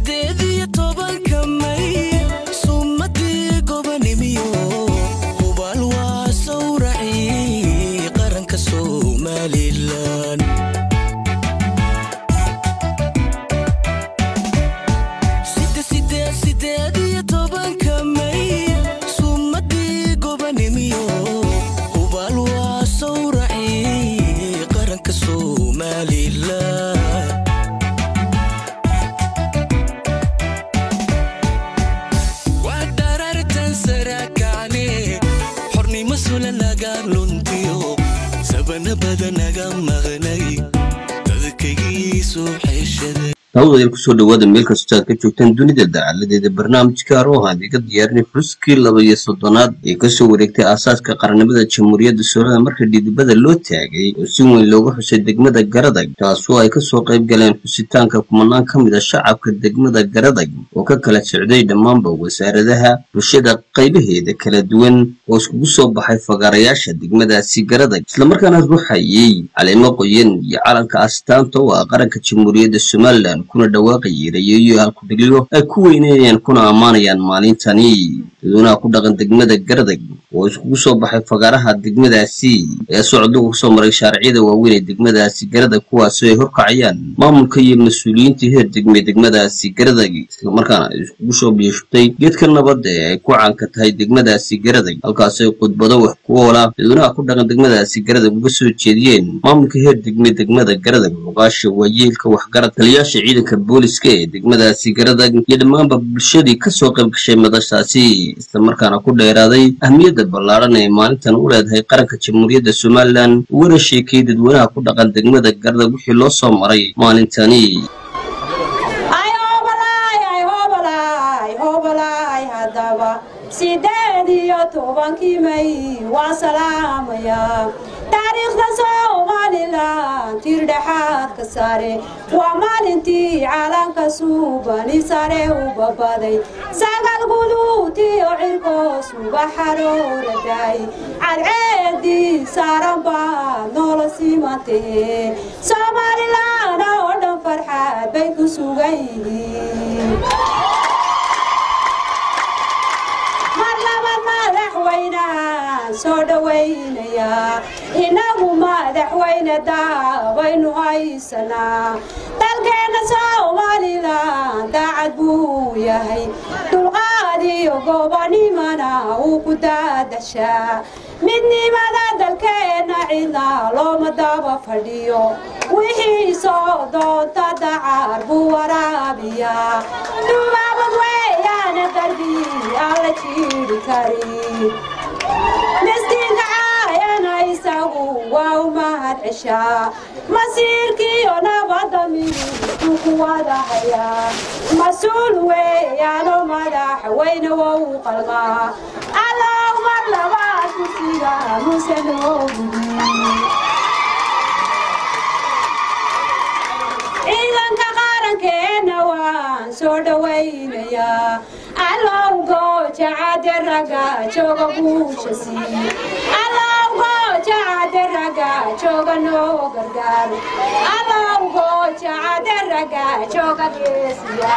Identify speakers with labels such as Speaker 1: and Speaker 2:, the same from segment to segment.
Speaker 1: sideed iyo tobanka may sumadii gobanimiyo hubaal waa sawracii qaranka somalilan Side- side- sideed iyo tobanka may sumadii gobanimiyo hubaal waa sawracii qaranka somalilan waa dharartan sarakacne xornimo sula naga luntiyo sabana bada naga maqnay dadkaygiisu xeeshaday
Speaker 2: hawdayal kusoo dhawaada meel kastoo aad ka joogtaan dunida dacaladeeda barnaamijka aroohan iga diyaarinay xuskii laba iyo soddonaad ee kasoo wareegtay aasaaska qarannimada jamhuuriyadda soolada marka dhidibada loo taagay oo si weyn looga xusay degmada garadag taasoo ay kasoo qayb galeen xusitaanka kumanaan ka mid a shacabka degmada garadag oo ka kala socday dhammaanba wasaaradaha bulshada qaybaheeda kala duwan oo iskugu soo baxay fagaarayaasha degmadaasi garadag islamarkaana ruuxayey caleemo qoyan iyo calanka astaanta oo ah qaranka jamhuuriyadda somalilan kuna dhawaaqayay rayeeyo halkudhigyo ay ku weyneenayaan kuna ammaanayaan maalintani dadweynaha ku dhaqan degmada garadag oo iskugu soo baxay fagaaraha degmadaasi ayaa socduga kusoo maray shaariciyada waaweyn ee degmadaasi garadag kuwaasoo ay horkacayaan maamulka iyo mas-uuliyiinta heer degme degmadaasi garadag islamarkaana ay iskugu soo biyashutay geedka nabadda ee ay ku caanka tahay degmadaasi garadag halkaasoo ay khudbado wax ku oola dadweynaha ku dhaqan degmadaasi garadag uga soo jeediyeen maamulka heer degme degmada garadag muqaasha waayeelka waxgarad taliyaasha ciidanka booliska ee degmadaasi garadag iyo dhammaanba bulshadii kasoo qayb gashay madashaasi islamarkaana ku dheeraaday ahmiyadda ballaaran ee maalintan u leedahay qaranka jamhuuriyadda somalilan ugana sheekayay dadweynaha ku dhaqan degmada garadag wixii loo soo maray maalintani
Speaker 3: ay hobalay ay hobalay hobalay haddaba sideed iyo tobankii may waa salaamaya taariikhda somalilan tir dhexaad ka sare waa maalintii calanka suubani sare u babaday sagal guduutiyo cirkoos uga xarooraday cadceedii saaran baa noola simantahe somalilan oo dhan farxad bay ku sugan yihiin mar labaad madaxweynahan soo dhowaynayaa inagu madaxweyne daabaynu haysanaa dalkeenna somalilan daacad buu yahay dulqaad iyo gobanimana uu ku daadashaa midnimada dalkeenna cidna looma daba fadhiyo wixii soo doonta dacar buu waraabiyaa dubaabad weeyaana darbi aan la jiiri karin miskiinka caayana isagu waa u mahad ceshaa masiirkiiyo nabadda midku ku wada hayaa mas-uul weeyaano madaxweyne waa u qalmaa allow mar labaad kursiga muse noogudi ciidanka qarankeenna waan soo dhowaynayaa allow gooja cade ragga jooga guusha sii allow gooja cade ragga jooga noo gargaar allow gooja cade ragga jooga geesiya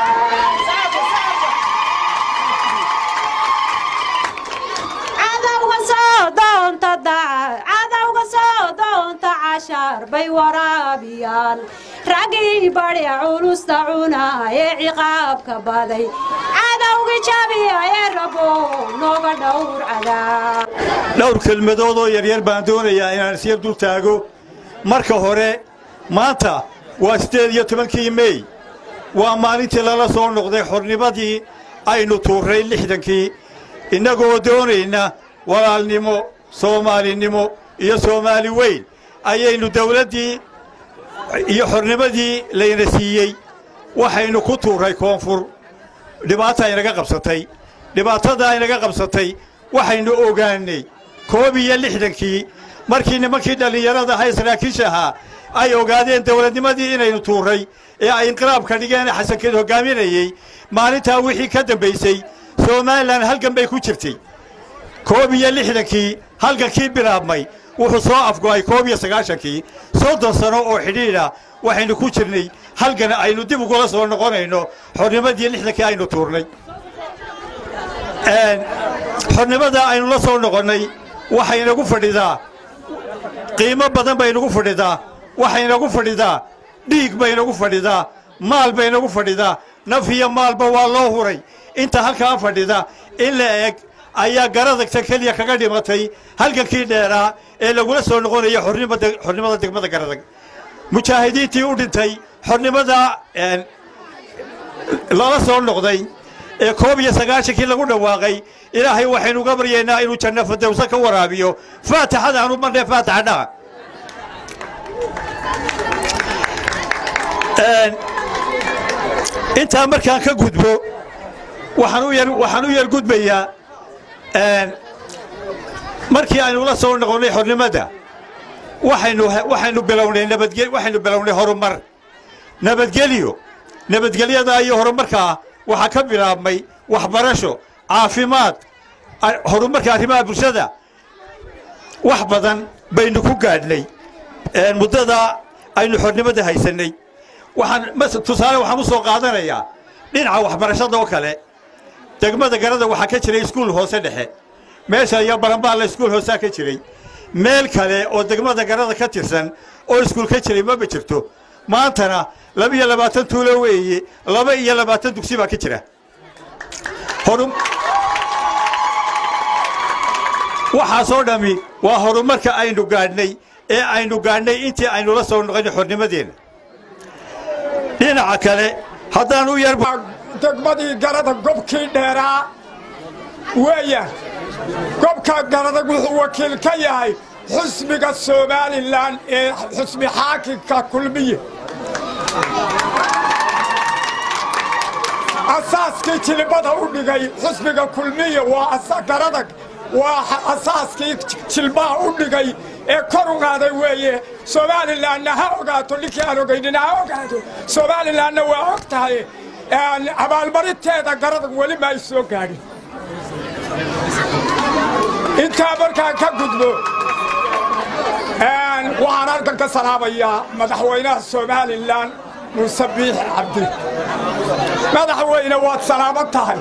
Speaker 3: cadowga soo doonta daca cadowga soo doonta cashar bay waraabiyaan raggii bari culusta cuna ee ciqaabka baday cadowgii jabiya ee rabo nooga dhowr cadaa
Speaker 4: dhowr kelmadood oo yaryar baan doonayaa inaan isyar dul taago marka hore maanta waa siddeed iyo tobankii mey waa maalintii lala soo noqday xornimadii aynu tuurray lixdankii innagoo doonayna walaalnimo soomaalinimo iyo soomaali weyn ayaynu dawladdii iyo xornimadii layna siiyey waxaynu ku tuurray koonfur dhibaata aynaga qabsatay dhibaatada aynaga qabsatay waxaynu ogaannay koob iyo lixdankii markii nimankii dhallinyarada ahay saraakiisha ahaa ay ogaadeen dawladnimadii inaynu tuurray ee ay inqiraabka dhigeen xasankeed hoggaaminayey maalintaa wixii ka dambaysay somalilan halgan bay ku jirtay koob iyo lixdankii halgankii bilaabmay wuxuu soo afgo'ay koob iyo sagaashankii soddon sano oo xidhiidha waxaynu ku jirnay halgan aynu dib ugula soo noqonayno xornimadii lixdankii aynu tuurnay xornimada aynu la soo noqonnay waxaynagu fadhidaa qiimo badan baynagu fadhidaa waxaynagu fadhidaa dhiig baynagu fadhidaa maal baynagu fadhidaa naf iyo maalba waa loo huray inta halkaa fadhida in la eg ayaa garadagta keliya kaga dhimatay halgankii dheeraa ee lagula soo noqonaya xornimada degmada garadag mujaahidiintii u dhintay xornimada lala soo noqday ee koob iyo sagaashankii lagu dhawaaqay ilaahay waxaynu uga baryaynaa inuu janno fadowsa ka waraabiyo faatixada aanu marnay faatixa dhaca intaa markaan ka gudbo waxaan u yar gudbayaa markii aynu la soo noqonnay xornimada waxaynu bilownay waxaynu bilownay horumar nabadgelyo nabadgelyadaa iyo horumarkaa waxaa ka bilaabmay waxbarasho caafimaad horumarka arrimaha bulshada wax badan baynu ku gaadhnay muddada aynu xornimada haysannay waxaan tusaale waxaan u soo qaadanayaa dhinaca waxbarashada oo kale degmada garada waxaa ka jiray iskuul hoose dhexe meesha iyo baranbaalla iskuul hoosaa ka jiray meel kale oo degmada garada ka tirsan oo iskuul ka jiray maba jirto maantana laba iyo labaatan tuulo weeye laba iyo labaatan dugsi baa ka jira waxaasoo dhammi waa horumarka aynu gaadhnay ee aynu gaadhnay intii aynu la soo noqonay xornimadeenna dhinaca kale haddaan u yar
Speaker 5: degmadii garada gobkii dheeraa weeya gobka garadag wuxuu wakiil ka yahay xusbiga somalilan ee xusbi xaakimka kulmiye asaaskii jilbada u dhigay xusbiga kulmiye waa garadag waa asaaskii jilbaha u dhigay ee kor u qaaday weeye somalilanna ha ogaato ninkii aan ogaynina ha ogaado somalilanna waa og tahay abaalmarinteeda garadag weli ma ay soo gaadhin intaa markaan ka gudbo waxaan halkan ka salaabayaa madaxweynaha somalilan muuse biixi cabdi madaxweyne waad salaaman tahay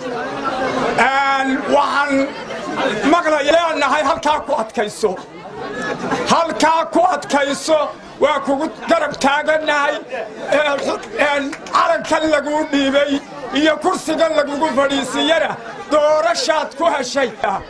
Speaker 5: waxaan maqlaya leenahay halkaa ku adkayso halkaa ku adkayso waa kugu garab taagannahay calankan laguu dhiibay iyo kursigan lagugu fadhiisiiyana doorashaad ku heshay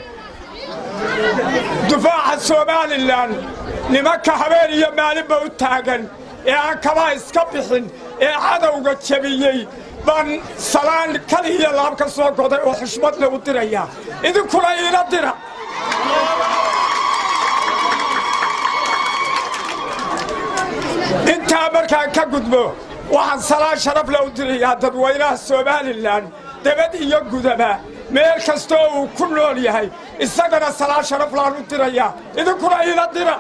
Speaker 5: dufaaca somalilan nimanka habeen iyo maalinba u taagan ee aan kabaa iska bixin ee cadowga jebiyey baan salaan kal iyo laab ka soo goday oo xushmad le u dirayaa idinkuna iila dira intaa markaan ka gudbo waxaan salaan sharaf le u dirayaa dadweynaha somalilan debad iyo gudaba meel kastoo uu ku nool yahay isagana salaan sharaf laan u dirayaa idinkuna iila dira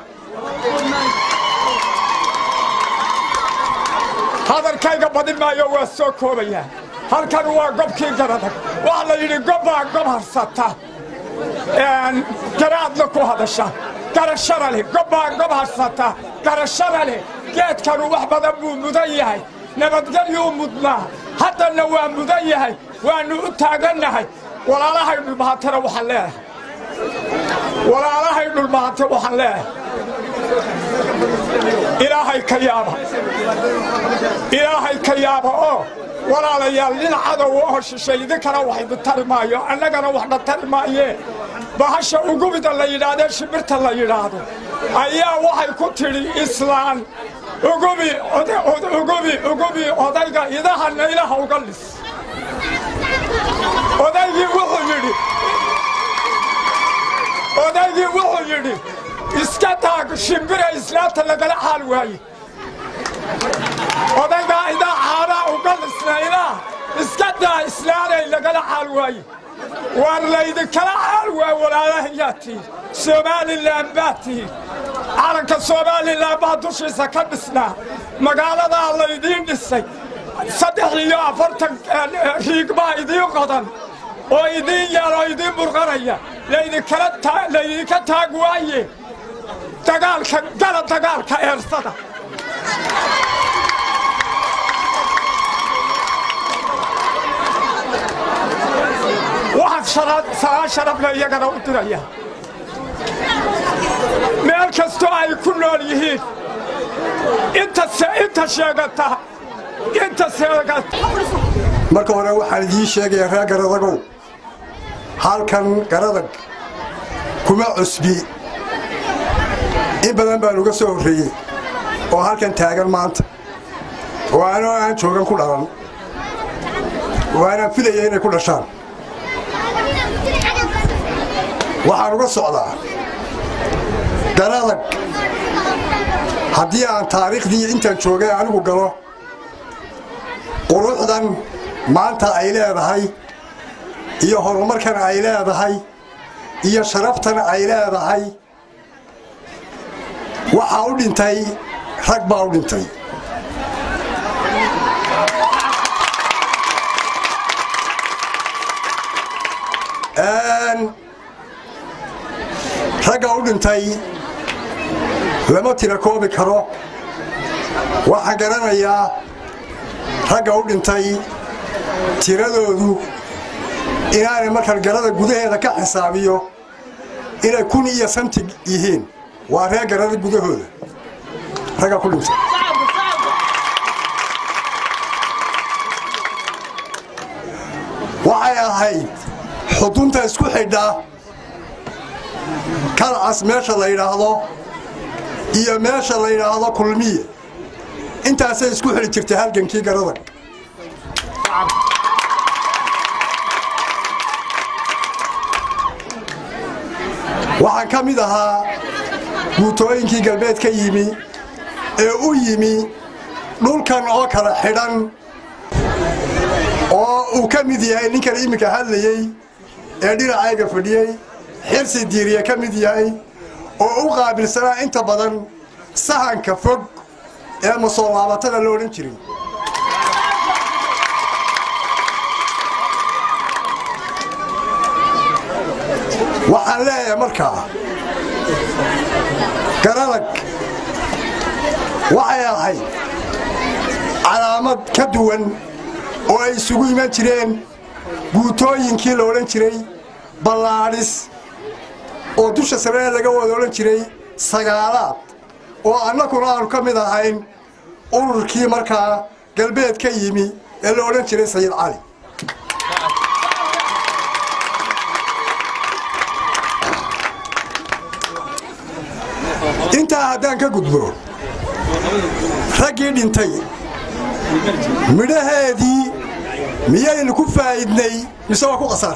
Speaker 5: hadalkayga badin maayo waa soo koobayaa halkan waa gobkii garadag waxaa la yidhi gobbaa gob harsata garaadna ku hadasha garashana leh gobbaa gob harsata garashana leh geedkanu wax badan buu mudan yahay nabadgelyuu mudnaa haddanna waa mudan yahay waannu u taagannahay walaalahay dhulmahatana waxaan leedahay walaalahay dhulmahate waxaan leedahay ilaahay ka yaaba ilaahay ka yaaba oo walaalayaal nin cadow oo shishay idinkana wax idin tari maayo annagana waxna tari maayee bahasha ugubida la yidhaahdee shimbirta la yidhaahdo ayaa waxay ku tidhi islaan ugubi ugubi ugubi odayga idaha naylaha uga lis odaygii wuxuu yidhi odaygii wuxuu yidhi iska taag shimbira islaanta lagala xaal waaye odaygaa idaa caanaa uga lisnaynaa iska daa islaanay lagala xaal waaye waan laydinkala xaal waa walaalahayaa tihin somalilan baa tihin calanka somalilan baa dushiisa ka dhisnaa magaaladaa laydiin dhisay saddex iyo afartan riig baa idiin qodan oo idiin yaal oo idiin burqanaya laydinka taag waaye dagaalka gala dagaalka eersada salaan sharafle iyagana u diraya meel kastoo ay ku nool yihiin inta sheegata inta sheegata
Speaker 6: marka hore waxaan idiin sheegayaa reer garadagow halkan garadag kuma cusbi in badan baan uga soo horreeyey oo halkan taagan maanta oo anoo aan joogan ku dhalan oo aanaan filaya inay ku dhashaan waxaan uga socdaa garadag haddii aan taariikhdii intaan joogay anigu galo quruxdan maanta ay leedahay iyo horumarkan ay leedahay iyo sharaftan ay leedahay waxaa u dhintay rag baa u dhintay ragga u dhintay lama tira koobi karo waxaan garanayaa ragga u dhintay tiradoodu inaanay markaan garada gudaheeda ka xisaabiyo inay kun iyo santig yihiin waa reer garada gudahooda ragga ku dhintay waxay ahayd xudunta isku xidha kalcas meesha la yidhaahdo iyo meesha la yidhaahdo kulmiye intaasay isku xidhi jirtay halgankii garada waxaan ka mid ahaa guutooyinkii galbeed ka yimi ee u yimi dhulkan oo kala xidhan oo uu ka mid yahay ninkan iminka hadlayey ee dhinacayga fadhiyey xirsi diiriye ka mid yahay oo u qaabilsanaa inta badan sahanka fog ee masoolaabatada la odhan jiray waxaan leeyahay markaa garadag waxay ahayd calaamad ka duwan oo ay isugu iman jireen guutooyinkii la odhan jiray ballaadhis oo dusha saree laga wada odhan jiray sagaalaad oo annaguna aanu ka mid ahayn ururkii markaa galbeed ka yimi ee la odhan jiray sayid cali intaa haddaan ka gudbo raggii dhintay midhaheedii miyaynu ku faa'idnay mise waa ku qasaar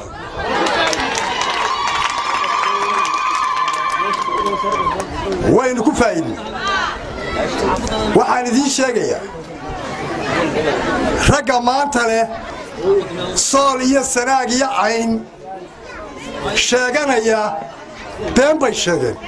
Speaker 6: waynu ku faa'idnay waxaan idiin sheegayaa ragga maanta leh sool iyo sanaag iyo cayn sheeganaya been bay sheegeen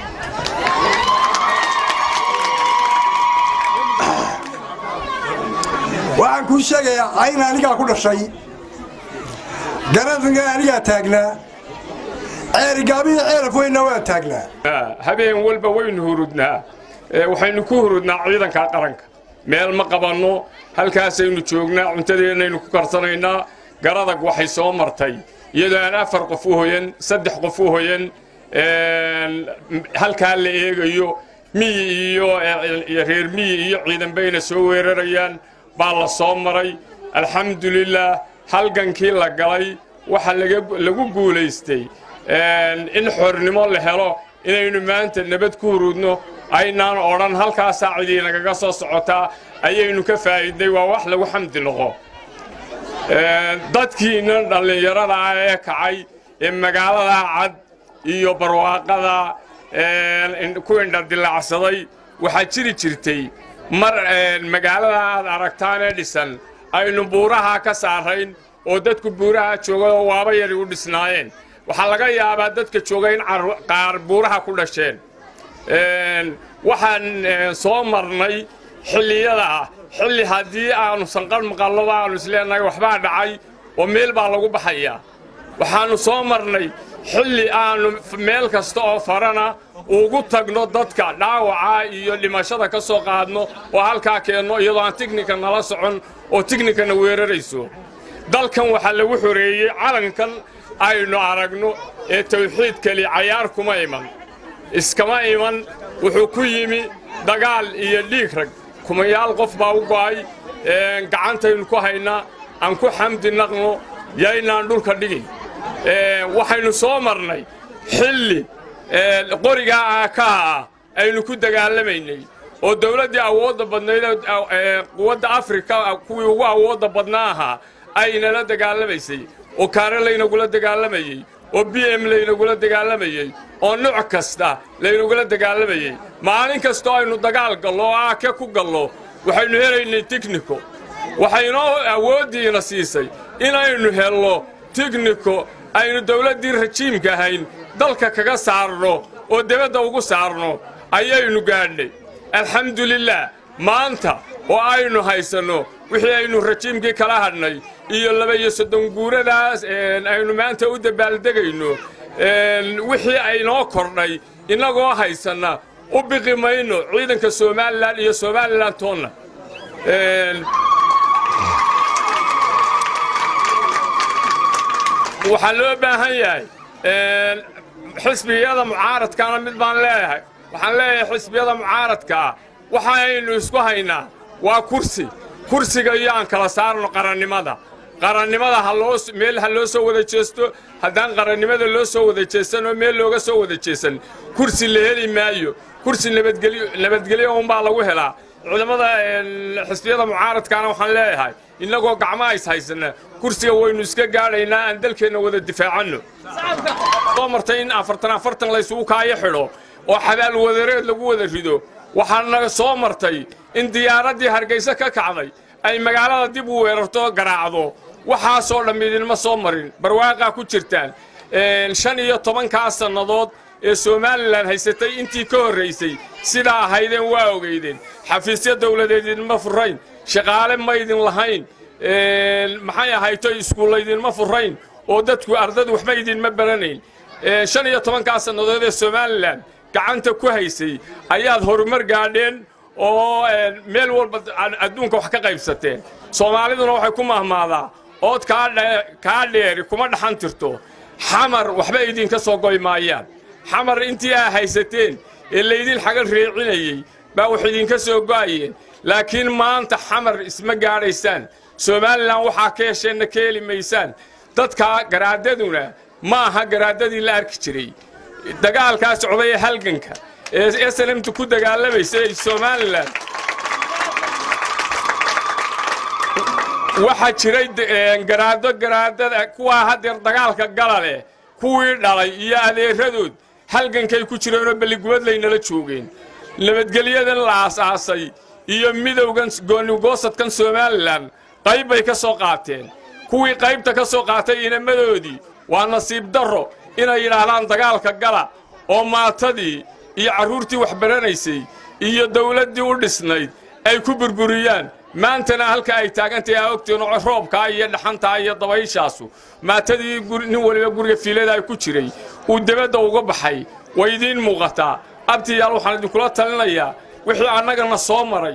Speaker 6: waxaan kuu sheegayaa cayn anigaa ku dhashay garadinga anigaa taagnaa ceerigaabiyo ceelaf weynna waan taagnaa
Speaker 5: habeen walba waynu hurudnaa waxaynu ku hurudnaa ciidanka qaranka meel ma qabanno halkaasaynu joognaa cuntadeennaynu ku karsanaynaa garadag waxay soo martay iyadoo aan afar qof u hoyan saddex qof u hoyan halkaa la eegayo miyi iyo reer miyi iyo ciidan bayna soo weerarayaan baa la soo maray alxamdulilaah halgankii la galay waxa lagu guulaystay in xornimo la helo inaynu maanta nabad ku hurudno aynaan odhan halkaasaa cidii nagaga soo socotaa ayaynu ka faa'iidnay waa wax lagu xamdi noqo dadkiinna dhallinyarada ah ee kacay ee magaalada cad iyo barwaaqada ku indhadilacsaday waxaa jiri jirtay mar magaalada aad aragtaan ee dhisan aynu buuraha ka saarayn oo dadku buuraha joogao waaba yari u dhisnaayeen waxaa laga yaabaa dadka jooga in qaar buuraha ku dhasheen waxaan soo marnay xilliyada xilli haddii aanu sanqar maqalloba aanu isleenahay waxbaa dhacay oo meel baa lagu baxayaa waxaannu soo marnay xilli aanu meel kasta oo farana ugu tagno dadka dhaawaca iyo dhimashada ka soo qaadno oo halkaa keenno iyadoo aan tignika nala socon oo tignikana weerarayso dalkan waxaa lagu xoreeyey calankan aynu aragno ee tawxiidkali cayaar kuma iman iskama iman wuxuu ku yimi dagaal iyo dhiig rag kumayaal qof baa u go'ay gacantaynu ku haynaa aan ku xamdi naqno yaynaan dhulka dhigin waxaynu soo marnay xilli qorigaa aakaha ah aynu ku dagaalamaynay oo dawladdii awoodda badnayd quwadda afrika kuwii ugu awoodda badnaa ahaa aynala dagaalamaysay oo kaare laynagula dagaalamayey oo b m laynagula dagaalamayey oo nooc kasta laynagula dagaalamayey maalin kastoo aynu dagaal gallo oo aake ku gallo waxaynu helaynay tigniko waxaynoo awooddiina siisay inaynu helno tigniko aynu dawladdii rajiimka ahayn dalka kaga saarno oo debadda ugu saarno ayaynu gaadhnay alxamdulilaah maanta oo aynu haysanno wixii aynu rajiimkii kala hadhnay iyo laba iyo soddon guuradaas aynu maanta u dabaaldegayno wixii aynoo kordhay innagoo haysanna u biqi mayno ciidanka somalilan iyo somalilan toonna waxaa loo baahan yahay xisbiyada mucaaradkaana mid baan leeyahay waxaan leeyahay xisbiyada mucaaradkaa waxaynu isku haynaa waa kursi kursiga iyo aan kala saarno qarannimada qarannimada meel ha loo soo wada jeesto haddaan qarannimada loo soo wada jeesan oo meel looga soo wada jeesan kursi la heli maayo kursi nabadgelyo unbaa lagu helaa ciidamada xisbiyada mucaaradkaana waxaan leeyahay innagoo gacmaha is haysana kursiga waynu iska gaadhaynaa aan dalkeenna wada difaacanno soo martay in afartan afartan laysugu kaayo xidho oo xabaal wadareed lagu wada rido waxaana soo martay in diyaaraddii hargayso ka kacday ay magaalada dib u weerarto garaacdo waxaasoo dhamm idinma soo marin barwaaqaa ku jirtaan shan iyo tobankaa sannadood ee somalilan haysatay intii ka horraysay sidaa ahaydeen waa ogeydeen xafiisyo dawladeed idinma furayn shaqaale maydin lahayn maxay ahayto iskuullaydinma furayn oo dadku ardadu waxba idinma baranayn shan iyo tobankaa sannadood ee somalilan gacanta ku haysay ayaad horumar gaadheen oo meel walba adduunka wax ka qaybsateen soomaaliduna waxay ku mahmaadaa ood kaa dheeri kuma dhaxan tirto xamar waxba idinka soo goy maayaan xamar intii aa haysateen ee laydin xagal reecinayey baa wax idinka soo go'ayeen laakiin maanta xamar isma gaadhaysaan somalilan waxaa ka hesheenna ka heli maysaan dadka garaadaduna ma aha garaadadii la arki jiray dagaalkaa socday ee halganka ee snmta ku dagaalamaysa ee somalilan waxaa jiray garaado garaadada kuwaa haddeer dagaalka gala leh kuwii dhalay iyo adeeradood halgankay ku jireenoo belligubad laynala joogeen nabadgelyadan la aas-aasay iyo midowgan goonigoosadkan somalilan qayb bay ka soo qaateen kuwii qaybta ka soo qaatay inamadoodii waa nasiib darro inay yidhaahdaan dagaalka gala oo maatadii iyo carruurtii wax baranaysay iyo dawladdii u dhisnayd ay ku burburiyaan maantana halka ay taagantahay aa ogteen oo roobkaa iyo dhaxantaa iyo dabayshaasu maatadii nin waliba guriga fiilada ay ku jiray uu debadda uga baxay way idiin muuqataa abtiyaal waxaan idinkula talinayaa wixii annagana soo maray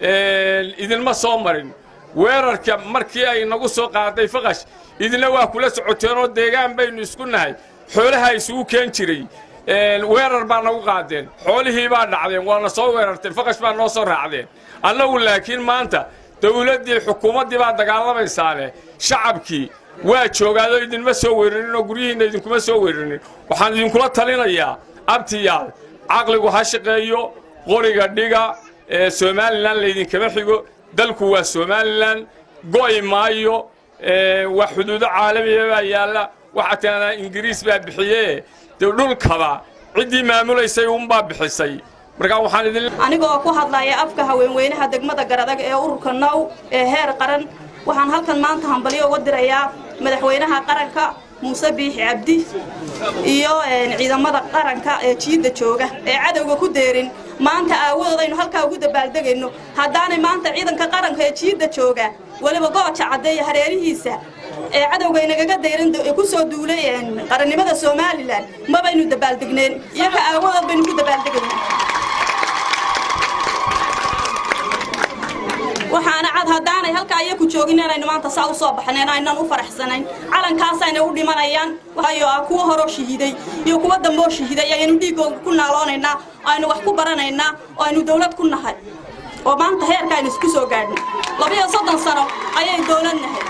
Speaker 5: idinma soo marin weerarka markii ay nagu soo qaaday faqash idina waa kula socoteenoo deegaan baynu isku nahay xoolaha isugu keen jiray weerar baa nagu qaadeen xoolihii baa dhacdeen waana soo weerarteen faqash baa noo soo raacdeen annagu laakiin maanta dawladdii xukuumaddii baa dagaalamaysaane shacabkii waa joogaadoo idinma soo weerarin oo guryihiinna idinkuma soo weerarin waxaan idinkula talinayaa abtiyaal caqligu ha shaqeeyo qoriga dhiga ee somalilan laydinkama xigo dalku waa somalilan go'i maayo waa xuduudo caalamiya baa yaalla waxaa tiadaa ingiriis baa bixiyee dee dhulkaba ciddii maamulaysay unbaa bixisay markaa waxaan idin
Speaker 7: anigoo ku hadlaya afka haweenweynaha degmada garadag ee ururka now ee heer qaran waxaan halkan maanta hambalyo uga dirayaa madaxweynaha qaranka muuse biixi cabdi iyo ciidamada qaranka ee jiidda jooga ee cadowga ku deerin maanta aawadoodaynu halkaa ugu dabaaldegayno haddaanay maanta ciidanka qaranka ee jiidda jooga weliba gooja caddeeya hareerihiisa ee cadowga inagaga dayran ku soo duulay qarannimada somalilan ma baynu dabaaldegneen iyaga aawadood baynu ku dabaaldegaynaa waxaana cad haddaanay halkaa iyaku joogin inaynu maanta saa u soo baxnayn aynan u faraxsanayn calankaasayna u dhimanayaan waayo ah kuwa horoo shahiiday iyo kuwa damboo shahiiday ayaynu dhiiggooga ku naaloonaynaa aynu wax ku baranaynaa oo aynu dawlad ku nahay oo maanta heerka aynu isku soo gaadhnay labiyo soddon sano ayay dawlad nahay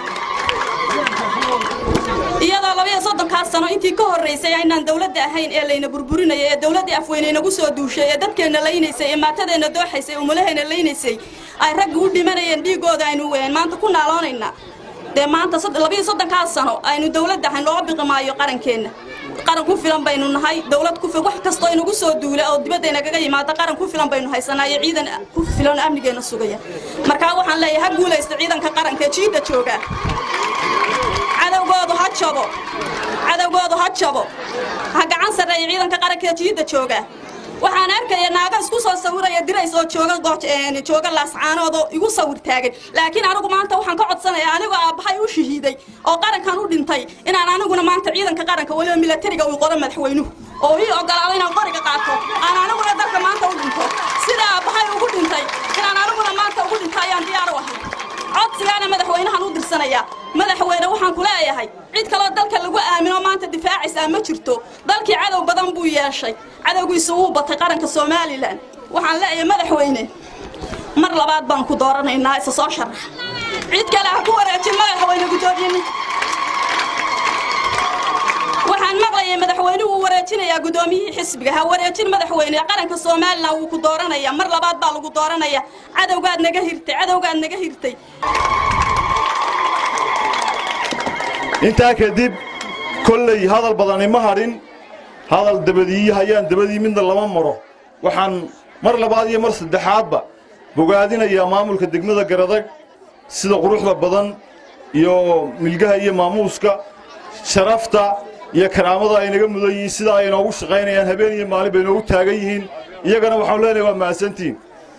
Speaker 7: iyadoo labiyo soddonkaas sano intii ka horraysay aynaan dawladda ahayn ee layna burburinayay ee dawladdii afweyne inagu soo duushay ee dadkeenna laynaysay ee maatadeenna dooxaysay ee umulaheenna laynaysay ay ragga u dhimanayeen dhiiggooda aynu maanta ku naaloonaynaa dee maanta labiyo soddonkaas sano aynu dawladda ahayn looga biqi maayo qarankeenna qaran ku filan baynu nahay dawlad ku wax kastoo inagu soo duula oo dibadda inagaga yimaada qaran ku filan baynu haysanaa iyo ciidan ku filan oo amnigeena sugaya markaa waxaan leeyahay ha guulaysta ciidanka qaranka ee jiidda jooga cadowgoodu ha jabo cadowgoodu ha jabo ha gacan sarreeya ciidanka qaranka ee jiidda jooga waxaan arkaya naaga isku soo sawiraya dirays oo jooga jooga laascaanood oo igu sawir taagan laakiin anigu maanta waxaan ka codsanayaa anigoo aabbahay u shahiiday oo qarankan u dhintay inaan aniguna maanta ciidanka qaranka weliba milatariga uu qoro madaxweynuhu oo ii ogolaado inaan qoriga qaato aan aniguna dalka maanta u dhinto sida aabbahay ugu dhintay inaan aniguna maanta ugu dhinto ayaan diyaar u ahay codsigaana madaxweynahan u dirsanayaa madaxweyne waxaan ku leeyahay cid kaloo dalka lagu aamino maanta difaacaysaa ma jirto dalkii cadow badan buu yeeshay cadowgiisu wuu batay qaranka somalilan waxaan leeyahay madaxweyne mar labaad baan ku dooranaynaa isa soo sharax cid kale ha ku wareejin madaxweyne gudoomiyeni waxaan maqlayay madaxweynuhu wuu wareejinayaa gudoomiyihii xisbiga ha wareejin madaxweyne qaranka somalilan wuu ku dooranaya mar labaad baa lagu dooranaya cadowgaad naga hirtay cadowgaad naga hirtay
Speaker 8: intaa kadib kolley hadal badani ma hadhin hadal dabadii hayaan dabadii midna lama maro waxaan mar labaad iyo mar saddexaadba bogaadinayaa maamulka degmada garadag sida quruxda badan iyo milgaha iyo maamuuska sharafta iyo karaamada ay naga mudan yihiin sida ay inoogu shaqaynayaan habeen iyo maalin bay inoogu taagan yihiin iyagana waxaan leenahay waa mahadsantihin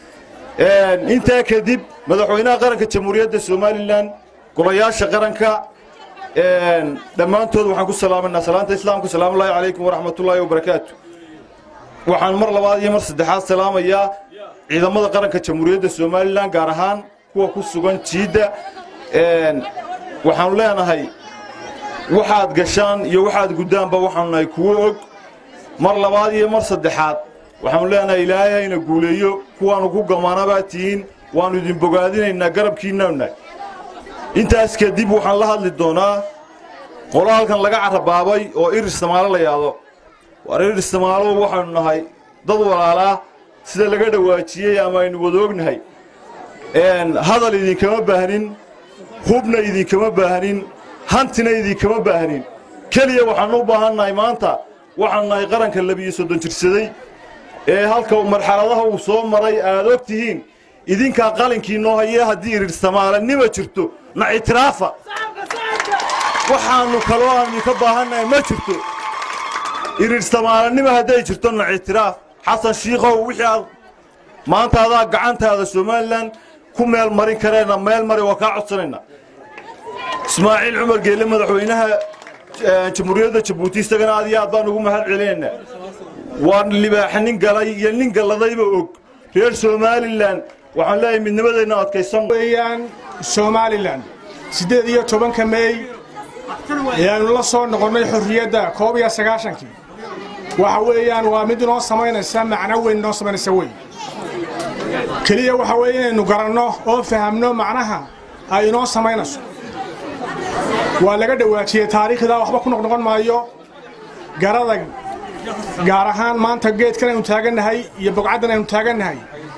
Speaker 8: intaa kadib madaxweynaha qaranka jamhuuriyadda somalilan golayaasha qaranka dhammaantood waxaan ku salaamanaa salaanta islaamka salaamu ullaahi calaykum waraxmatullaahi wabarakaatu waxaan mar labaad iyo mar saddexaad salaamayaa ciidamada qaranka jamhuuriyadda somalilan gaar ahaan kuwa ku sugan jiidda waxaanu leenahay waxaad gashaan iyo waxaad guddaanba waxaanu nahay kuwo og mar labaad iyo mar saddexaad waxaanu leenahay ilaahay hayna guuleeyo kuwaannu ku gamaanabaad tihiin waannu idin bogaadinaynaa garabkiinnauna intaas kadib waxaan la hadli doonaa qolo halkan laga carabaabay oo irir samaalo la yaado waar irir samaalo waxaanu nahay dad walaalaa sida laga dhawaajiyey ama aynu wadoognahay hadal idinkama baahnin hubna idinkama baahnin hantina idinkama baahnin keliya waxaannu u baahannahay maanta waxaanu nahay qaranka labiyo soddon jirsaday ee halka marxaladaha uu soo maray aad og tihiin idinkaa qalinkii noo hayee haddii irir samaalanima jirto na ictiraafa waxaannu kaloo aan idinka baahannahay ma jirto irir samaalanima hadday jirto na ictiraaf xasan shiikhow wixii aad maanta adaa gacantaada somalilan ku meel marin kareenna meel mari waa kaa codsanayna ismaaciil cumar geelle madaxweynaha jamhuuriyadda jabuuti isagana aad iyo aad baan ugu mahad celinaynaa waa libaaxa nin galay iyo nin galladayba og reer somalilan waxaan leeyahay midnimadeenna adkaysan
Speaker 9: weeyaan somalilan siddeed iyo tobanka meey ayaannu la soo noqonnay xorriyadda koob iyo sagaashankii waxa weeyaan waa mid inoo samaynaysa macno weyn inoo samaynaysa wey keliya waxa weeye inaynu garanno oo fahamno macnaha ay inoo samaynayso waa laga dhawaajiyey taariikhdaa waxba ku noqnoqon maayo garada gaar ahaan maanta geedkan aynu taagannahay iyo bogcaddan aynu taagannahay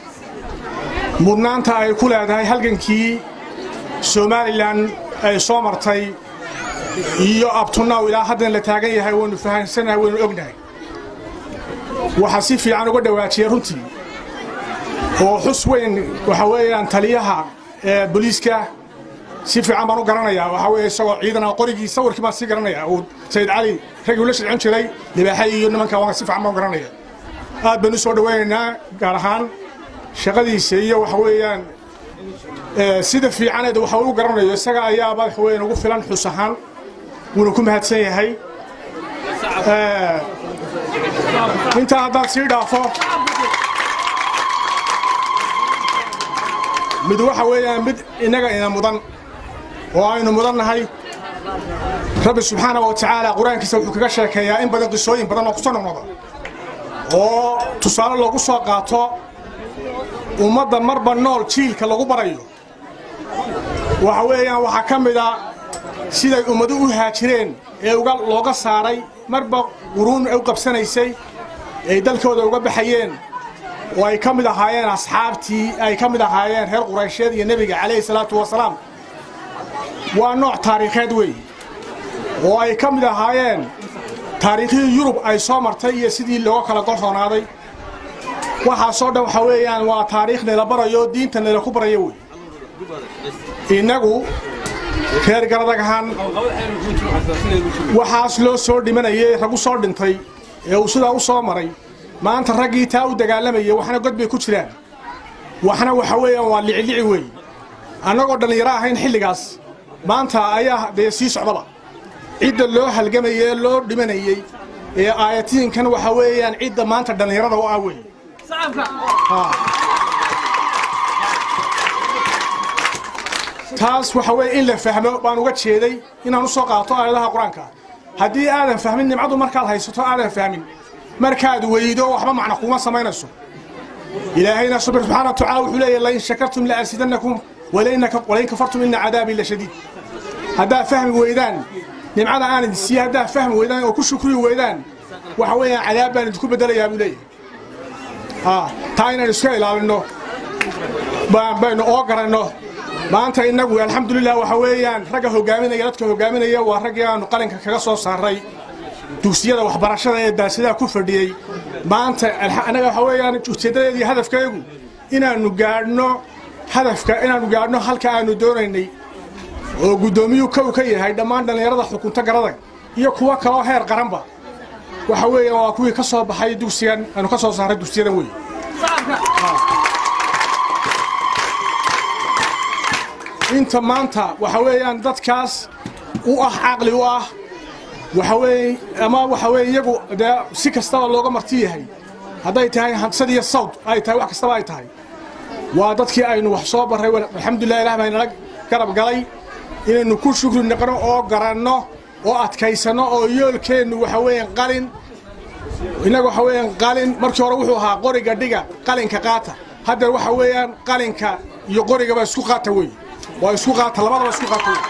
Speaker 9: mudnaanta ay ku leedahay halgankii somalilan ay soo martay iyo abtunaw ilaa haddan la taagan yahay waynu fahamsanahay waynu ognahay waxaa si fiican uga dhawaajiyey runtii oo xus weyn waxa weeyaan taliyaha ee booliiska si fiican baan u garanayaa waxaa weeye isagoo ciidana qorigii sawirkii baan sii garanayaa uu sayid cali raggii ula shidcin jiray libaaxay iyo nimanka waan si fiican baan u garanaya aad baynu soo dhawaynaynaa gaar ahaan shaqadiisa iyo waxa weeyaan sida fiicaneed waxa uu garanayo isaga ayaaba waxa weeyaan ugu filan xus ahaan wuuna ku mahadsan yahay intaa haddaan sii dhaafo mid waxa weeyaan mid innaga ina mudan oo aynu mudan nahay rabbi subxaana wa tacaala qur-aankiisa wuxuu kaga sheekeeyaa in badan qisooyin badan oo ku soo noqnoqda oo tusaale loogu soo qaato ummadda marba nool jiilka lagu barayo waxa weeyaan waxaa ka mid a siday ummadu u haajireen ee uga looga saaray marba quruun ay u qabsanaysay ay dalkooda uga baxayeen oo ay ka mid ahaayeen asxaabtii ay ka mid ahaayeen reer quraysheed iyo nebiga calayhi salaatu wasalaam waa nooc taariikheed weeye oo ay ka mid ahaayeen taariikhihii yurub ay soo martay iyo sidii looga kala golroonaaday waxaasoo dhan waxaa weeyaan waa taariikh nala barayo diinta nala ku barayo wey innagu reer garadag ahaan waxaas loo soo dhimanayay ragu soo dhintay ee uu sidaa u soo maray maanta raggii taa u dagaalamayay waxna god bay ku jiraan waxna waxa weeyaan waa licilici weeye annagoo dhallinyaro ahayn xilligaas maanta ayaa dee sii socdaba cidda loo halgamayay ee loo dhimanayey ee aayatiinkan waxa weeyaan cidda maanta dhallinyarada u ah weeye taas waxa weeye in la fahmo baan uga jeeday inaan u soo qaato aayadaha qur-aanka haddii aadan fahmin nimcadu markaad haysato aadan fahmin markaad weydo waxba macna kuma samaynayso ilaahayna subir subxaana wa tacaala wuxuu leeyahy lain shakartum la asidannakum walain kafartum ina cadaabii la shadiid haddaad fahmi weydaan nimcada aan idin siiye haddaad fahmi weydaan oo ku shukri weydaan waxa weeyaan cadaab baan idinku bedelayaa buu leeyahay taa inaan iska ilaalinno baynu oo garanno maanta innagu alxamdulilah waxa weeyaan ragga hogaaminaya dadka hogaaminaya waa raggii aanu qalinka kaga soo saaray dugsiyada waxbarashada ee daasidaha ku fadhiyey maanta annaga waxa weeyaan ujeeddadeedii hadafkaygu inaannu gaadhno hadafka inaannu gaadhno halka aanu doonaynay oo guddoomiyuu kow ka yahay dhammaan dhallinyarada xukunta garadag iyo kuwo kaloo heer qaranba waxa weeyaan waa kuwii ka soo baxay dugsigan aanu ka soo saaray dugsiyadan wey inta maanta waxa weeyaan dadkaas u ah caqli u ah waxa weeye ama waxa weeye iyagu dee si kastaba looga marti yahay hadday tahay hansad iyo sawd ay tahay wax kastaba ay tahay waa dadkii aynu wax soo barray alxamdulilah ilah baa inala garab galay inaynu ku shukri noqno oo garanno oo adkaysanno oo yoolkeennu waxa weeyaan qalin innaga waxa weeyaan qalin markii hore wuxuu ahaa qoriga dhiga qalinka qaata haddeer waxa weeyaan qalinka iyo qorigaba isku qaata wey waa isku qaata labadaba isku qaata wey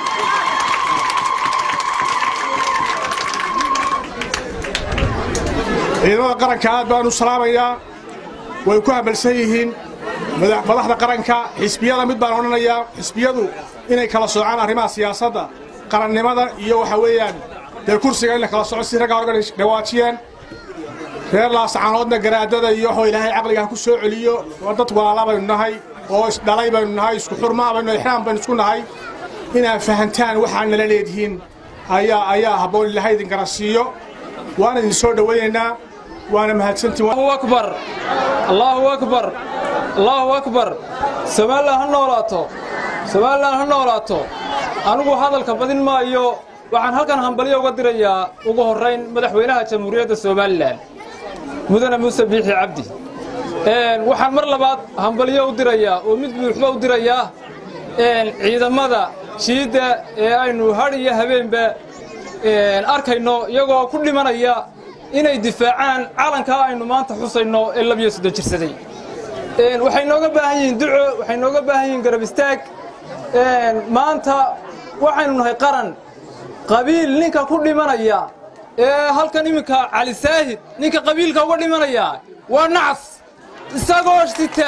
Speaker 9: ciidamada qaranka aad baan u salaamayaa way ku habalsan yihiin madaxda qaranka xisbiyada mid baan odhanayaa xisbiyadu inay kala soocaan arrimaha siyaasadda qarannimada iyo waxa weeyaan dee kursiga in la kala soco si raggaa oga dhawaajiyeen reer laascaanoodna garaadada iyo waxuu ilaahay caqliga ha ku soo celiyo waa dad walaala baynu nahay oo isdhalay baynu nahay isku xurmaa baynu ixraam baynu isku nahay inaad fahantaan waxaa nala leedihiin ayaa ayaa habboon ilaahay idin garansiiyo waan idin soo dhowaynaynaa waana mahadsantiin
Speaker 10: allahu akbar allahu akbar allahu akbar somalilan ha noolaato somalilan ha noolaato anigu hadalka badin maayo waxaan halkan hambalyo uga dirayaa ugu horrayn madaxweynaha jamhuuriyadda somalilan mudane muuse biixi cabdi waxaan mar labaad hambalyo u dirayaa oo mid buuxba u dirayaa ciidamada jiidda ee aynu hadh iyo habeenba arkayno iyagoo ku dhimanaya inay difaacaan calankaa aynu maanta xusayno ee labiyo soddon jirsaday waxay nooga baahan yihiin duco waxay nooga baahan yihiin garab istaag maanta waxaynu nahay qaran qabiil ninka ku dhimanaya ee halkan iminka cali saahid ninka qabiilka uga dhimanaya waa nacas isagoo sita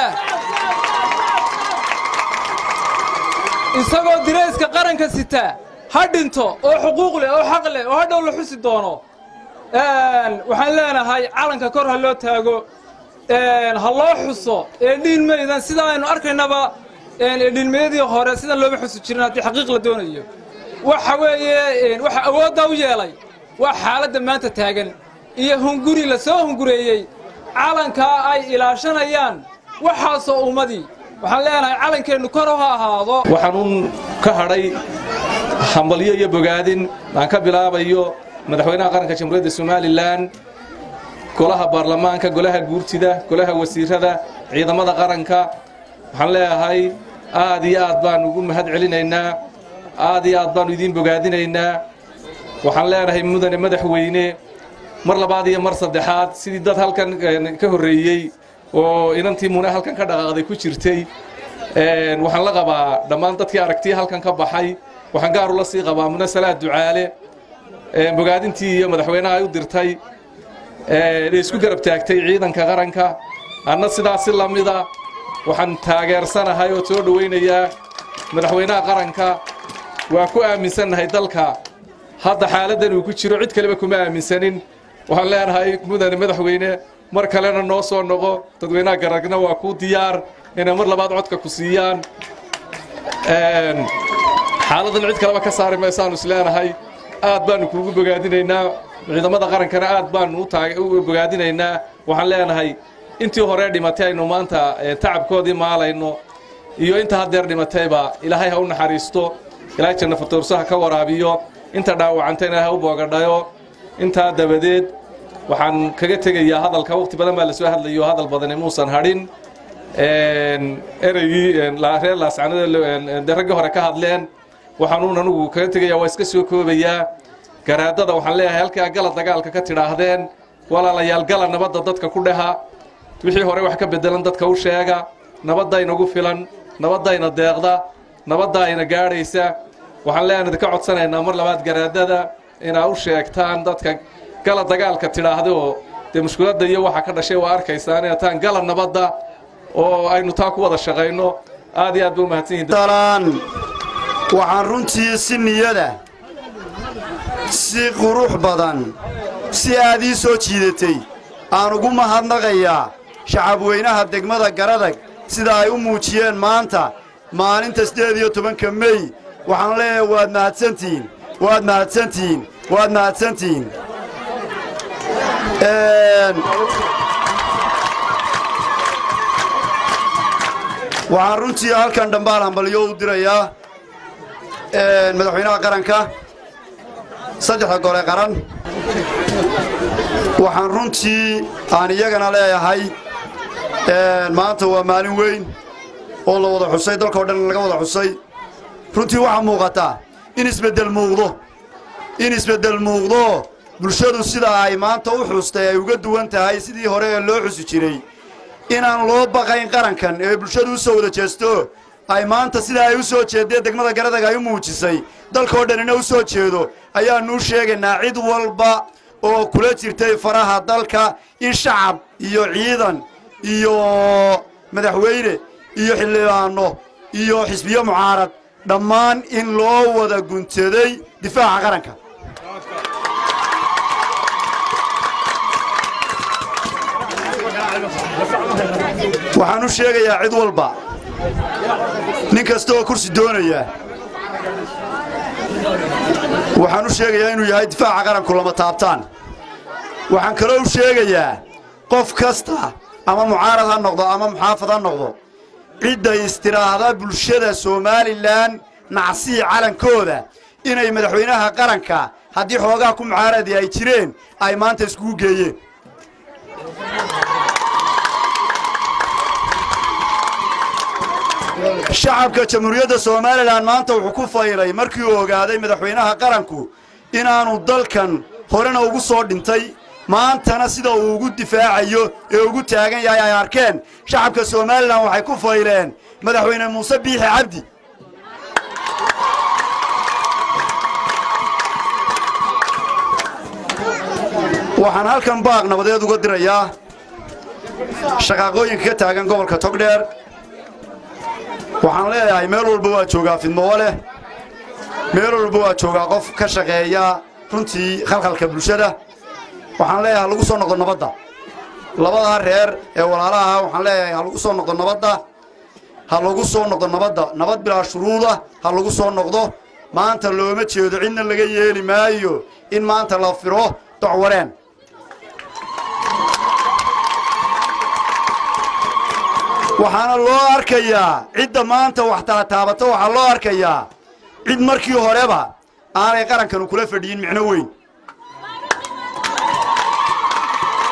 Speaker 10: isagoo dirayska qaranka sita ha dhinto oo xuquuq leh oo xaq leh oo hadhow la xusi doono waxaan leenahay calanka kor ha loo taago ha loo xuso eedhiinmaydan sida aynu arkaynaba eedhiinmayadii hore sidan looma xusi jirin haddii xaqiiq la doonayo waxa weeye waxa awooddaa u yeelay waa xaaladda maanta taagan iyo hunguri la soo hungureeyey calankaa ay ilaashanayaan waxaasoo ummadii waxaan leenahay calankeennu kor ha ahaado
Speaker 11: waxaanuun ka hadhay hambalyo iyo bogaadin aan ka bilaabayo madaxweynaha qaranka jamhuuriyadda somalilan golaha baarlamaanka golaha guurtida golaha wasiirada ciidamada qaranka waxaan leeyahay aad iyo aad baanu ugu mahad celinaynaa aad iyo aad baanu idiin bogaadinaynaa waxaan leenahay mudane madaxweyne mar labaad iyo mar saddexaad sidii dad halkan ka horreeyey oo inantii mune halkan ka dhaqaaqday ku jirtay waxaan la qabaa dhammaan dadkii aragtiya halkan ka baxay waxaan gaar ula sii qabaa mune salaad ducaale bogaadintii iyo madaxweynaha ay u dirtay ee isku garab taagtay ciidanka qaranka anna sidaas si la mida waxaan taageersanahay oo soo dhowaynayaa madaxweynaha qaranka waa ku aaminsannahay dalka hadda xaaladdan uu ku jiro cid kaleba kuma aaminsanin waxaan leenahay mudane madaxweyne mar kalena noo soo noqo dadweynaha garagna waa kuu diyaar inay mar labaad codka ku siiyaan xaaladdan cid kaleba ka saari maysaanu isleenahay aad baanu kuugu bogaadinaynaa ciidamada qarankana aad baanu u bogaadinaynaa waxaan leenahay intii hore dhimatay aynu maanta tacabkoodii maalayno iyo inta haddeer dhimatayba ilaahay ha u naxariisto ilaahay janna fatoorsaha ka waraabiyo inta dhaawacantayna ha u boogadhayo intaa dabadeed waxaan kaga tegayaa hadalka waqti badan baa la soo hadlayo hadal badani muusan hadhin ereygii reer laascanada raggii hore ka hadleen waxaanuun anugu kaga tegayaa waa iska soo koobayaa garaadada waxaan leeyahay halkaa gala dagaalka ka tidhaahdeen walaalayaal gala nabadda dadka ku dheha wixii hore wax ka bedelan dadka u sheega nabadaynagu filan nabadayna deeqda nabadayna gaadhaysa waxaan leenahay idinka codsanaynaa mar labaad garaadada inaa u sheegtaan dadka gala dagaalka tidhaahda oo dee mushkiladda iyo waxa ka dhashay waa arkaysaan inay taan gala nabadda oo aynu taa ku wada shaqayno aad iyo aad ba u mahadsan yihiin
Speaker 12: waxaan runtii si niyada si qurux badan si aad ii soo jiidatay aan ugu mahadnaqayaa shacabweynaha degmada garadag sida ay u muujiyeen maanta maalinta siddeed iyo tobanka mey waxaan leeyahay waad mahadsantihiin waad mahadsantihiin waad mahadsantihiin waxaan runtii halkan dhambaal hambalyo u dirayaa madaxweynaha qaranka saddexda gole qaran waxaan runtii aan iyagana leeyahay maanta waa maalin weyn oo la wada xusay dalkao dhan laga wada xusay runtii waxaa muuqataa in isbeddel muuqdo in isbeddel muuqdo bulshadu sida ay maanta u xustay ay uga duwan tahay sidii hore ee loo xusi jiray inaan loo baqayn qarankan ee bulshadu u soo wada jeesto ay maanta sida ay u soo jeeddee degmada garadag ay u muujisay dalkao dhanina u soo jeedo ayaannu sheegaynaa cid walba oo kula jirtay faraha dalka in shacab iyo ciidan iyo madaxweyne iyo xildhibaanno iyo xisbiyo mucaarad dhammaan in loo wada guntaday difaaca qaranka waxaan u sheegayaa cid walba nin kasta oo kursi doonaya waxaan u sheegayaa inuu yahay difaaca qaranku lama taabtaan waxaan kaloo u sheegayaa qof kasta ama mucaarad ha noqdo ama muxaafad ha noqdo cidda istiraahda bulshada somalilan nacsii calankooda inay madaxweynaha qaranka haddii xoogaa ku mucaaradi ay jireen ay maanta iskugu geeyeen shacabka jamhuuriyadda somalilan maanta wuxuu ku faylay markii uu ogaaday madaxweynaha qaranku inaannu dalkan horena ugu soo dhintay maantana sida uu ugu difaacayo ee ugu taagan yahay ay arkeen shacabka somalilan waxay ku fayleen madaxweyne muuse biixi cabdi waxaan halkan baaq nabadeed uga dirayaa shaqaaqooyinka ka taagan gobolka togdheer waxaan leeyahay meel walba waa joogaa fidmoowo leh meel walba waa joogaa qof ka shaqeeya runtii khalkhalka bulshada waxaan leeyahay ha lagu soo noqdo nabadda labadaa reer ee walaalaha waxaan leeyahay ha lagu soo noqdo nabadda ha lagu soo noqdo nabadda nabad bilaa shuruuda ha lagu soo noqdo maanta looma jeedo cidna laga yeeli maayo in maanta la firo docwareen waxaana loo arkayaa cidda maanta wax taataabata waxaa loo arkayaa cid markii horeba aanay qarankanu kula fadhiyin micno weyn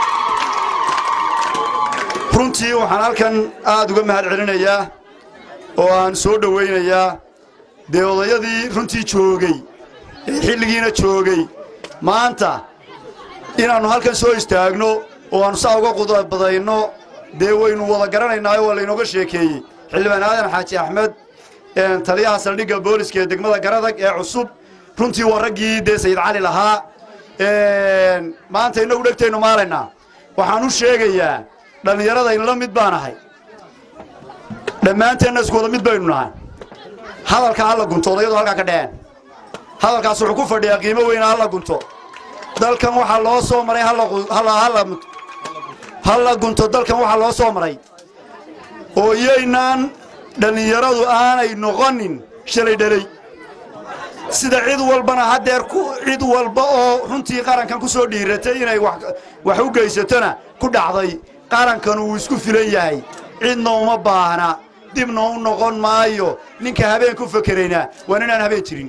Speaker 12: runtii waxaan halkan aad uga mahad celinayaa oo aan soo dhowaynayaa dee odayadii runtii joogay ee xilligiina joogay maanta inaannu halkan soo istaagno oo aannu saa uga qudabadayno dee waynu wada garanaynaayo waa laynooga sheekeeyey xildhibaan aadan xaaji axmed taliyaha saldhigga booliska ee degmada garadag ee cusub runtii waa raggii dee sayid cali lahaa maanta innagu dhegtaynu maalaynaa waxaan u sheegayaa dhallinyarada inla mid baan ahay dhammaanteenna isku wada mid baynu nahay hadalka halla gunto odayadu halkaa ka dhaceen hadalkaas wuxuu ku fadhiyaa qiimo weyna halla gunto dalkan waxaa loo soo maray halla gunto dalkan waxaa loo soo maray oo iyaynaan dhallinyaradu aanay noqonin shalay dhalay sida cid walbana haddeer cid walba oo runtii qarankan ku soo dhiiratay inay wax u geysatona ku dhacday qarankan wuu isku filan yahay cidna uma baahna dibna u noqon maayo ninka habeen ku fekerayna waa ninaan habeen jirin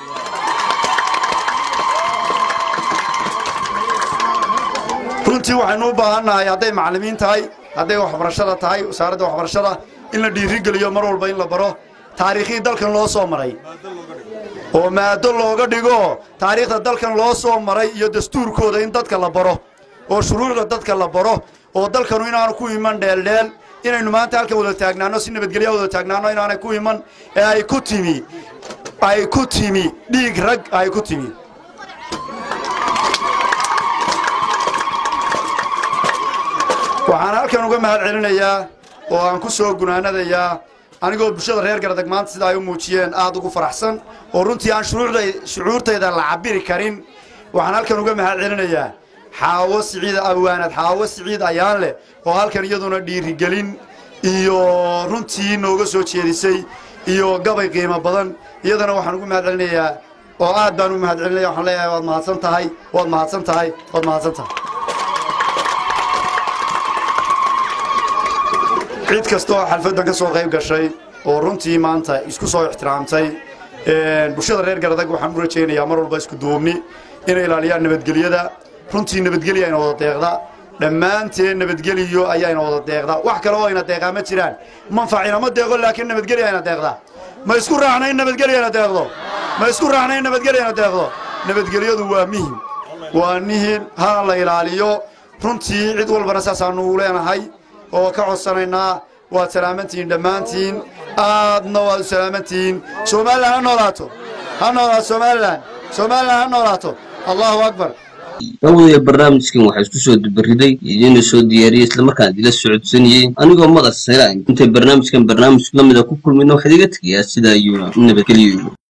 Speaker 12: runtii waxaynu u baahannahay hadday macallimiin tahay hadday waxbarashada tahay wasaaradda waxbarashada in la dhiirigeliyo mar walba in la baro taariikhii dalkan loo soo maray oo maado looga dhigo taariikhda dalkan loo soo maray iyo dastuurkooda in dadka la baro oo shuruucda dadka la baro oo dalkanu inaanu ku iman dheeldheel inaynu maanta halkan wada taagnaano si nabadgelya wada taagnaano inaanay ku iman ee ay ku timi ay ku timi dhiig rag ay ku timi waxaan halkan uga mahad celinayaa oo aan ku soo gunaanadayaa anigoo bulshada reer garadag maanta sida ay u muujiyeen aad ugu faraxsan oo runtii aan shucuurtayda la cabiri karin waxaan halkan uga mahad celinayaa xaawo siciid awaanad xaawo siciid ayaan leh oo halkan iyaduna dhiirigelin iyo runtii nooga soo jeedisay iyo gabay qiimo badan iyadana waxaan ugu mahad celinayaa oo aad baan ugu mahad celinaya waxaan leeyahay waad mahadsan tahay waad mahadsan tahay waad mahadsan tahay cid kasta oo xalfaddan ka soo qayb gashay oo runtii maanta isku soo ixtiraamtay bulshada reer garadag waxaan u rajaynayaa mar walba isku duubni inay ilaaliyaan nabadgelyada runtii nabadgelya ayna wada deeqda dhammaanteen nabadgeliyo ayaayna wada deeqda wax kale oo ayna deeqaa ma jiraan manfacina ma deeqo laakiin nabadgelya ayna deeqda ma isku raacna in nabadgelya ayna deeqdo ma isku raacna in nabadgelya ayna deeqdo nabadgelyadu waa mihim waa nihin hana la ilaaliyo runtii cid walbana saasaanu u leenahay oo ka codsanaynaa waad salaamantihiin dhammaantiin aadna waad u salaamantihiin somalilan ha noolaato ha noolaato somalilan somalilan ha noolaato allahu akbar
Speaker 2: daawadayo barnaamijkan waxaa isku soo dubariday idiina soo diyaariyey islamarkaan idila socodsanayey anigoo madax saylaan intay barnaamijkan barnaamij la mida ku kulmino waxaad iga tegayaa sidaa iyo nabadgelyo